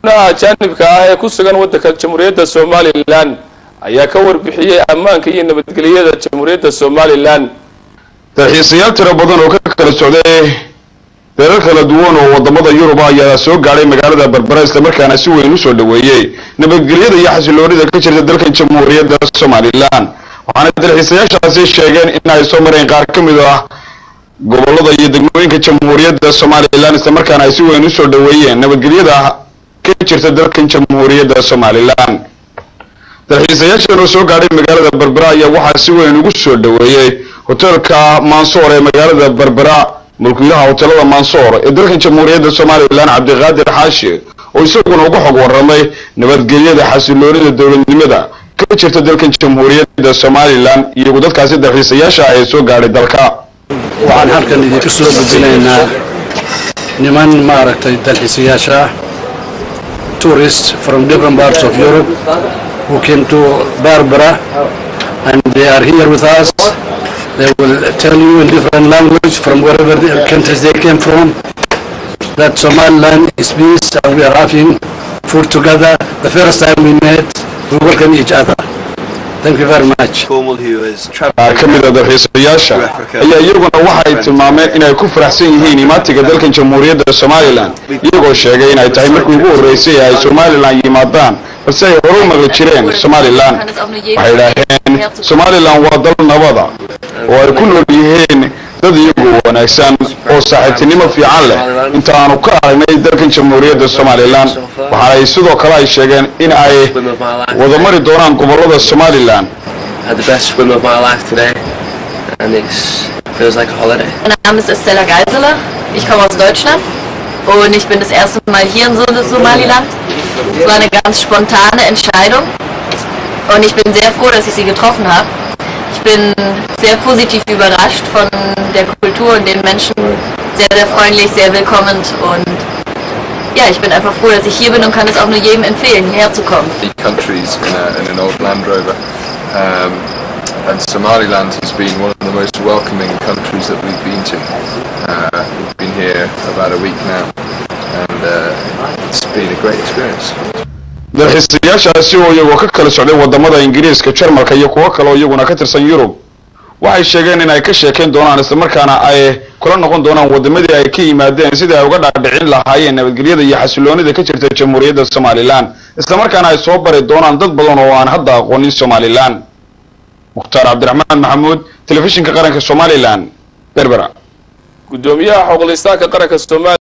dadweynaha ajaanibka ah ee ku sugan waddanka jamhuuriyadda somalilan ayaa ka warbixiyey ammaanka iyo nabadgelyada jamhuuriyadda somalilan dalxiisayaal tiro badan oo ka kala socday deerar kala duwan oo wadamada yurub ayaa soo gaadhay magaalada berbera islamarkaana si weyn usoo dhaweeyey nabadgelyada iyo xasiloonida ka jirta dalkan jamhuuriyadda somalilan waxaana dalxiisayaashaasi sheegeen in ay soo mareen qaar ka mid ah gobolada iyo degmooyinka jamhuuriyadda somalilan islamarkaana ay si weyn usoo dhaweeyeen nabadgelyada ka jirta dalkan jamhuuriyadda somalilan dalxiisayaashan oo soo gaadhay magaalada berbera ayaa waxaa si weyn ugu soo dhaweeyey hoteelka mansoor ee magaalada berbera mulkiilaha hoteelada mansoor ee dalkan jamhuuriyadda somalilan cabdiqaadir xaashi oo isaguna uga xog waramay nabadgelyada xasiloonida dowladnimada ka jirta dalkan jamhuuriyadda somalilan iyagu dadkaasi dalxiisayaasha ah ee soo gaadhay dalka waxaan halkan idinku soo gudbinaynaa niman maaragtay dalxiisayaasha ah tourists from different parts of Europe who came to Barbara and they are here with us. They will tell you in different language from wherever the countries they came from that Somaliland is peace and we are having food together. The first time we met, we welcome each other. Thank you very much. Cornwall who has qaar travelled ka mid a dalxiisayaasha ayaa iyaguna waxay tilmaameen inay ku faraxsan yihiin imaatiga dalkan jamhuuriyadda somalilan iyagoo sheegay inay tahay markii ugu horreysay ay somalilan yimaadaan balse ay hore u maqli jireen somalilan waxay idhaaheen somalilan waa dal nabada oo ay ku nool yihiin dad iyagu wanaagsan oo saaxiibtinimo fiican leh intaanu ka aragnay dalkan jamhuuriyadda somalilan waxaanay sidoo kale ay sheegeen in ay swim of my life. wada mari doonaan gobolada somalilan Had the best swim of my life today, and it feels like a holiday. Mein Name ist Estella Geiseler. Ich komme aus Deutschland und ich bin das erste Mal hier in Som- Somaliland. Es war eine ganz spontane Entscheidung und ich bin sehr froh, dass ich sie getroffen habe. Ich bin sehr positiv überrascht von der Kultur und den Menschen. Sehr, sehr freundlich, sehr willkommend und ja, ich bin einfach froh, dass ich hier bin und kann es auch nur jedem empfehlen, hierher zu kommen. countries in, a, in an old Land Rover. Um, and Somaliland has been one of the most welcoming countries that we've been to. Uh, we've been here about a week now, and uh, it's been a great experience. dalxiisayaashaasi oo iyagoo ka kala socday wadamada ingiriiska jarmalka iyo kuwo kale oo iyaguna ka tirsan yurub waxay sheegeen in ay ka sheekayn doonaan islamarkaana ay kula noqon doonaan wadamadii ay ka yimaadeen sidii ay uga dhaadhicin lahaayeen nabadgelyada iyo xasiloonida ka jirta jamhuuriyadda somalilan islamarkaana ay soo bari doonaan dad badan oo aan hadda aqoonin somalilan mukhtaar cabdiraxmaan maxamuud telefishinka qaranka somalilan berbera gudoomiyaha xoqlistaanka qaranka soomaaliya